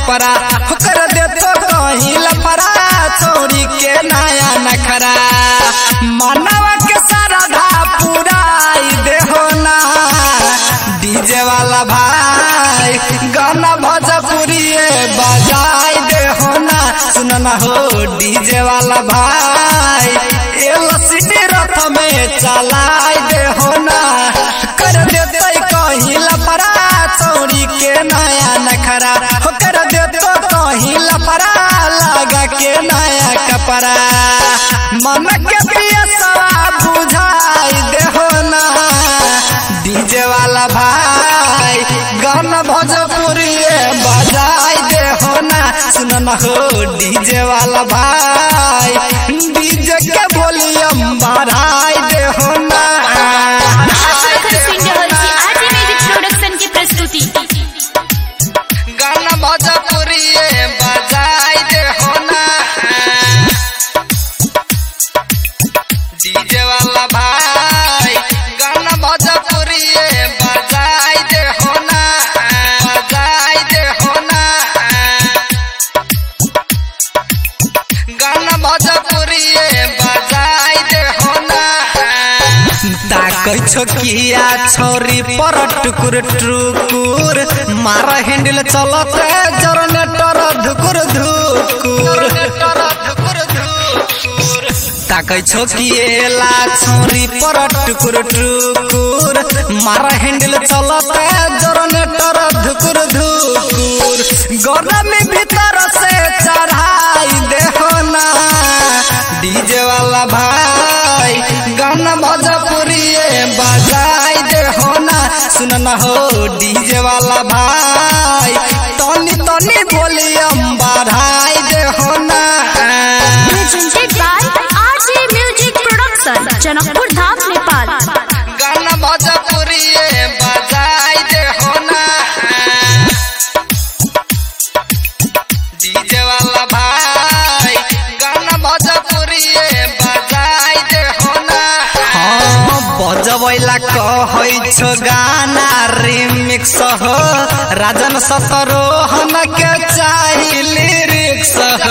कपड़ा होकर दे तो कहीं लफड़ा छोरी के नया नखरा मानवा के सरधा पुराई देहो ना डीजे वाला भाई गाना भोजपुरी बजाई देहो ना सुन ना हो डीजे वाला भाई एलसीडी रथ में चलाई देहो ना कर देते कहीं लफड़ा चोरी के नया नखरा हो कर देतो कहीं लफड़ा लगा के नया कपड़ा मन के पियसवा बुझाई देहो ना डीजे वाला भाई गाना भोजपुरी बजाई देहो ना सुन ना हो डीजे वाला भाई डीजे के वॉल्यूम बढ़ाई देहो ना आप सुन रहल छी आरजे म्यूजिक प्रोडक्शन की प्रस्तुति गाना भोजपुरी बजाई देहो ना डीजे वाला भाई गाना भोजपुरी बजाई देहो ना बजाई देहो ना गाना भोजपुरी बजाई देहो ना ताकै छोकिया छोरी पर टुकुर टुकुर मार हैंडल चलत जनरेटर धुकुर धुकुर ताकै छोकिएला छोरी पर टुकुर टुकुर मार हैंडल चलत जनरेटर धुकुर धुकुर गरम भीतर से चढ़ाई देहो ना डीजे वाला भाई गाना भोजपुरी बजाई दे हो ना सुन ना हो डीजे वाला भाई तनी तनी वॉल्यूम बढ़ाई दे हो ना presented by RJ music production Janakpur Dham Nepal गाना भोजपुरी बजाई दे हो ना डीजे वाला भाई गाना भोजपुरी बजाई दे हो ना हाँ बजबैला कहै छो गाना रिमिक्स हो राजन सतरोहन के चाही लिरिक्स हो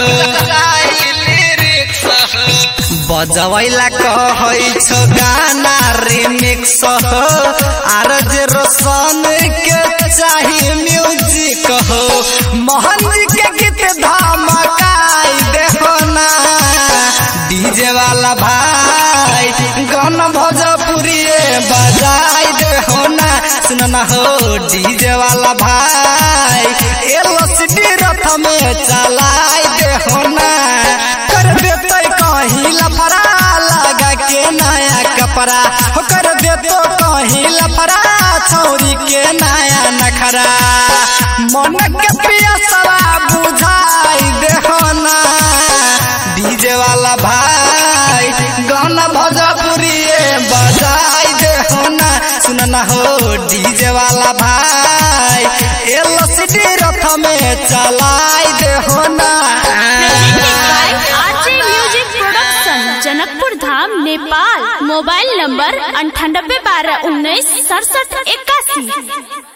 बजबैला कहै छो गाना रिमिक्स हो आर जे रोशन के चाही म्यूजिक हो मोहन जी के गीत धमकाई देहो ना डीजे वाला भाई गाना भोजपुरी बजाई देहो ना सुन ना हो डीजे वाला भाई एलसीडी रथ में चलाई देहो ना कर देते कहीं लफड़ा लगा के नया कपड़ा हो कर देतो कहीं लफड़ा छोरी के नया नखरा मन के पियसवा बुझाई देहो ना डीजे वाला भाई गाना भोजपुरी बजाई देहो ना सुन ना हो डीजे वाला भाई एलसीडी रथ में चलाई देहो ना presented by RJ music production Janakpur Dham Nepal mobile number अंठानबे बारह उन्नीस सड़सठ इक्यासी